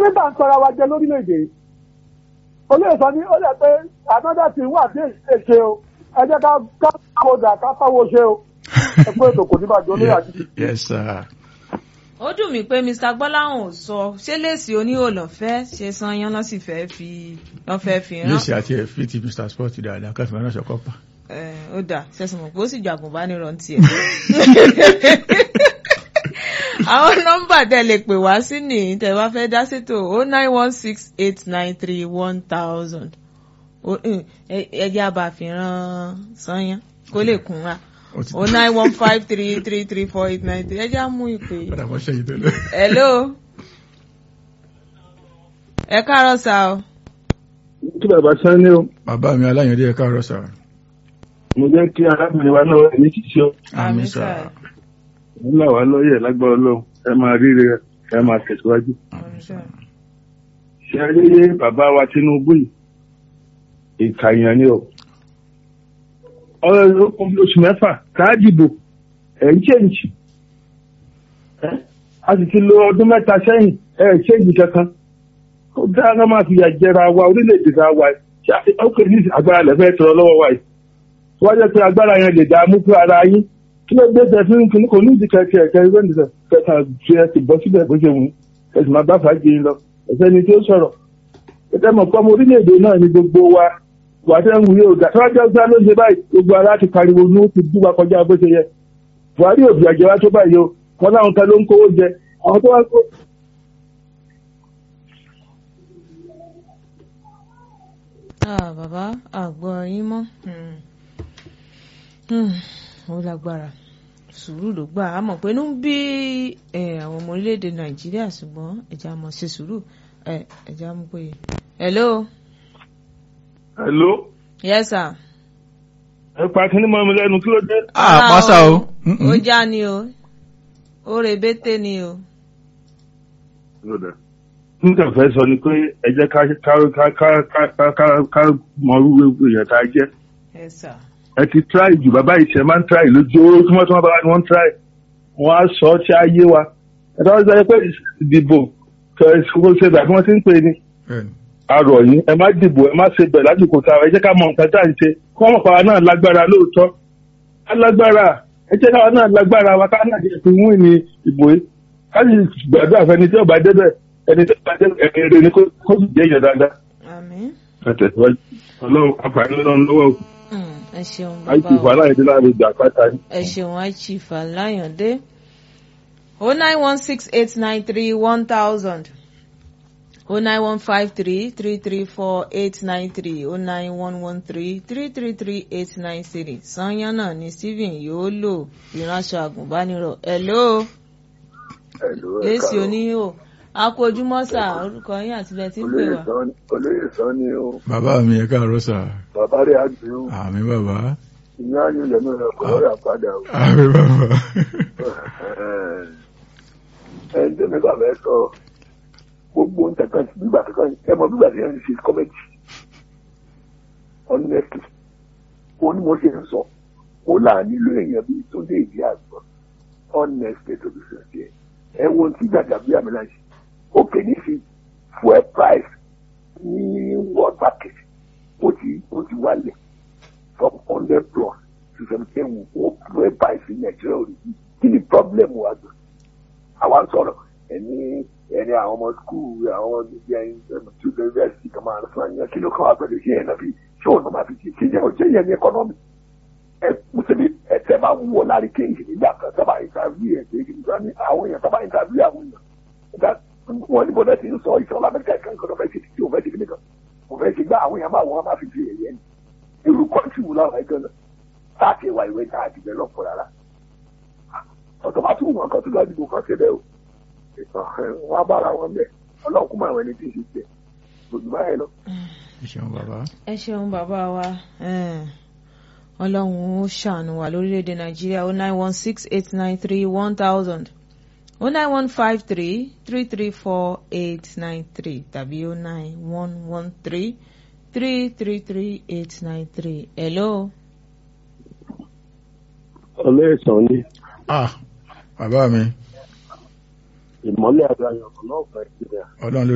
ló bá ń sọra wa jẹ lórílẹ̀‐èdè yìí olóyè sọ ní ó lẹ pé another thing wà tí èyí ṣe o ẹ jẹ́ ká ká kódà ká fáwọ́ ṣe o ẹ pé ètò kò ní bàjẹ́ olóyè àti yes sir. ó dùn mí pé mr gbọ́láhùn ò sọ ṣé lèsì oníhò lọ́fẹ́ ṣe sanyan lọ́ sì fẹ́ fi lọ́ fẹ́ fi rán lẹ́sì àti ẹ̀fí ti mr sport dáadáa káfí wọn náà ṣọkọ́ pa. Eh, ó dà ṣẹ̀sùn mọ̀ pé ó sì ju àgùnbánirọ̀ ń tiẹ̀. àwọn nọ́mbà tẹ́ lè pè wá sí ní tẹ́ bá fẹ́ dá sétò o nine one six eight nine three one thousand ẹjẹ́ àbàfihàn sanyan kó lè kún wa Ó ti- o nine one five three three three four eight nine three ẹjẹ́ àmú ìpè. padà wọ́n ṣẹ́yìn tẹ́lẹ̀. hello ẹ káàárọ̀ sá o. kí bàbá sani o bàbá mi aláyàndé ẹ káàárọ̀ sà. mo jẹ́ kí arábìnrin wa náà ní ṣiṣẹ́ o àmín Àmín, sà. sà. ń là wá lọ́yẹ̀ lágbára ọlọ́run ẹ máa ríre ẹ máa tẹ̀síwájú. ṣe rí bàbá wa Tinubu yìí ìkàyàn ni o ọ̀rọ̀ oṣù mẹ́fà káàdìbò ẹ̀ ń ṣèǹjì a sì ti lo ọdún mẹ́ta sẹ́yìn ẹ̀ ń ṣèǹjì kankan ó dára máa fi yà jẹra wa orílẹ̀-èdè ta wa yìí ó kè ní agbára lẹ́fẹ̀ẹ́ tọrọ lọ́wọ́ wa yìí wọ́n jẹ́ pé agbára yẹn lè dààmú fún ara yín kí ló dé tẹ fún kí kò ní ìdí kẹkẹ ẹkẹ ẹgbẹ́ nìkan kẹta fi ẹ ti bọ́ síbẹ̀ bó ṣe wù ú ẹ sì máa bá fàájì yín lọ ẹsẹ̀ ni tí ó sọ̀rọ̀ ẹ̀tẹ́ mọ̀ pé ọmọ orílẹ̀-èdè náà ni gbogbo wa wà tẹ́ ń wù yóò dà tọ́jú ọgbà ló ṣe báyìí gbogbo ara ti pariwo ní ó ti bú wa kọjá bó ṣe yẹ Buhari òbí àjẹwá tó báyìí o wọn láwọn kan ló ń kówó jẹ àwọn tó wá kó Ah, bàbá àgbọ̀ yín mọ́ Hmm. Hmm, ó lágbára sùúrù ló gbà á mọ̀ pé inú ń bí eh, àwọn ọmọ orílẹ̀-èdè nàìjíríà ṣùgbọ́n ẹ̀já mọ̀ ṣe sùúrù Eh, ẹ̀já mú pé hello hello yes sir ẹ pa kíní mọ́ mi lẹ́nu kí ló dé. ah pásá o. ó já ni o ó rebété ni o nígbà fẹ́ sọ ni pé ẹ jẹ́ ká ká ká ká ká ká ká ká mọ irú èèyàn tá a jẹ́ yes sir ẹ ti try jù bàbá ìṣẹ̀ máa ń try lójoojúmọ́ tí wọ́n bá ní wọ́n ń try wọ́n á sọ ọ́ tí á yé wa ẹ tọ́ sọ pé ìdìbò kò ṣe bàbá wọn ti ń pè ní bẹ́ẹ̀ni arọ̀ yín ẹ má dìbò ẹ má ṣe bẹ̀ lásìkò tá a ẹ jẹ́ ká mọ nǹkan tá à ń ṣe kí wọ́n mọ̀ pa wa náà lágbára lóòótọ́ á lágbára ẹ jẹ́ káwa náà lágbára wa ká náà jẹ́ fi wún ní ìbò yìí ká sì gbàdúrà fẹ́ni tí ó bá débẹ̀ ẹni tí ó bá débẹ̀ ẹni rere ni kó kó sì jẹ́ èèyàn dáadáa àmín ẹ tẹ̀síwájú ọlọ́run àǹfààní ọlọ́run lọ́wọ́ Hmm, ẹ ṣeun àìsí bàbá ìfọ̀ wa. aláìdé láàrin ìjà pátá ni. ẹ ṣeun achief alayande o nine one six eight nine three one thousand o nine one five three three three four eight nine three o nine one one three three three three eight nine three sanya náà ni stephen yóò lò ìránṣọ àgùnbánirọ̀ hello èsì oníhò akójúmọ́sà orúkọ yín àti bẹ́ẹ̀ tí ń pè wá. olóyè sọ ni o bàbá mi ẹ káàárọ̀ sà. bàbá rẹ̀ àgbẹ̀ o àmín bàbá. ìyá yóò lẹ́nu rẹ̀ kọ́ ọ́rà padà o. àmín bàbá. ẹni tó mi bàbá ẹ sọ gbogbo nǹkan kan bíbà kankan ẹ mọ bíbà tí yẹn ń ṣe kọ́mẹ́tì honestly ó ní mo ṣe ń sọ ó là nílò èèyàn bíi tó dé ìdí àgbọn honestly tó fi sọ sí ẹ ẹ wo ti gbàgbà bí àmì láṣẹ ó pè ní sí fuel price ní world market ó ti ó ti wálẹ̀ from hundred plus to seventeen ó fuel price ní nàìjíríà ò rí bí kí ni problem wa gbọ́ àwa ń sọ̀rọ̀ ẹni ẹni àwọn ọmọ skul àwọn ọmọ bíbí ẹyin tí yunifásitì kan máa ń fún ẹyìn kí ló kọ́ wa pẹ̀lú ṣé yẹn náà fi ṣé òun náà máa fi ṣe ṣe yẹn ò ṣe yẹn ní ẹkọ́nọ́mì ẹ mùsùlùmí ẹ tẹ bá wúwo lárí kéyìí nígbà kan sábà ìtàbí ẹ ṣe kí nígbà ní àwọn èèyàn sábà ìtàbí àwọn èèyàn ẹ̀dá wọn ní bọ́dẹ̀ ti ń sọ ìṣọ́lá amẹ́ríkà kan kan fẹ́ ṣe tí òun fẹ́ ṣe kí nìkan òun fẹ́ ṣe gbá àwọn èèyàn máa wọ́n máa fi ṣe ẹ̀yẹ ni irú kọ́ńtì wù láwọn ẹgbẹ́ náà táàkì ìwà ìwé tá a dìbẹ̀ lọ́pọ̀ rárá ọ̀tọ̀ bá tún wọn kan tó lọ́ọ́ dìbò kan ṣe bẹ́ẹ̀ o wọn á bára wọn bẹ́ẹ̀ ọlọ́run kún mọ́ àwọn ẹni tí ì ṣe tiẹ̀ gbòdì báyìí lọ. ẹ ṣeun bàbá. ẹ ṣeun bàbá wa eh, ọlọ́run ó ṣàánú wa lórílẹ̀‐èdè nàìjíríà o nine one six eight nine three one thousand o nine one five three three three four eight nine three tàbí o nine one one three three three three eight nine three hello. olóyè sọ ni ah bàbá mi ìmọ́lẹ̀ àgbáyọ̀ náà fẹ́ síbẹ̀. ọlọ́run ló